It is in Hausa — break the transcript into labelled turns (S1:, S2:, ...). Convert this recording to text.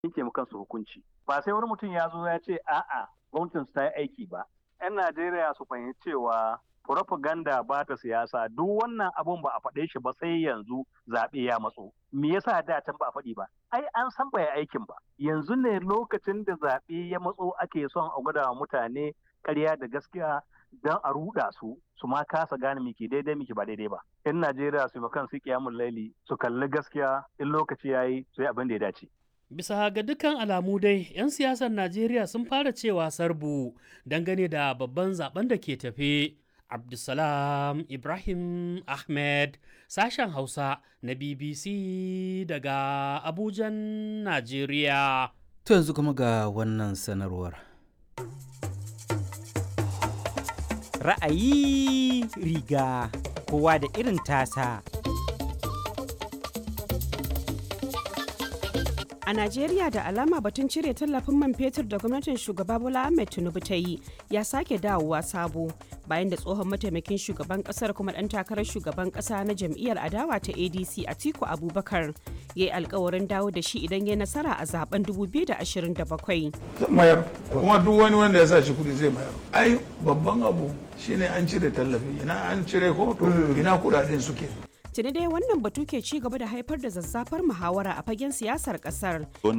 S1: yanke mu kansu hukunci ba sai wani mutum ya zo ya ce a'a gwamnatin su ta yi aiki ba 'yan Najeriya su fahimci cewa propaganda ba ta siyasa duk wannan abun ba a faɗe shi ba sai yanzu zaɓe ya matso me yasa da can ba a faɗi ba ai an san bai aikin ba yanzu ne lokacin da zaɓe ya matso ake son a gwada wa mutane ƙarya da gaskiya don a ruɗa su su ma kasa gane miki daidai miki ba daidai ba in Najeriya su kan su kiyamun laili su kalli gaskiya in lokaci yayi su yi abin da ya dace
S2: Bisa ga dukkan alamu dai, 'yan siyasar Najeriya sun fara cewa sarbu dangane da babban zaben da ke tafe. Abdulsalam Ibrahim Ahmed, sashen Hausa na BBC daga Abujan, Najeriya.
S3: To yanzu kuma ga wannan sanarwar.
S4: Ra'ayi riga kowa da irin tasa.
S5: A Najeriya da alama batun cire tallafin man fetur da gwamnatin shugaba Bola Ahmed Tinubu ta yi ya sake dawowa sabo bayan da tsohon mataimakin shugaban kasar kuma dan takarar shugaban kasa na jam'iyyar adawa ta ADC Atiku Abubakar ya yi alkawarin dawo da shi idan ya nasara a zaben 2027.
S6: mayar kuma duk wani wanda ya sa shi kudi zai mayar ai babban abu shine an cire tallafi ina an cire ko to ina kudaden suke
S5: Tuni dai wannan batu ke ci gaba da haifar da zazzafar muhawara a fagen siyasar kasar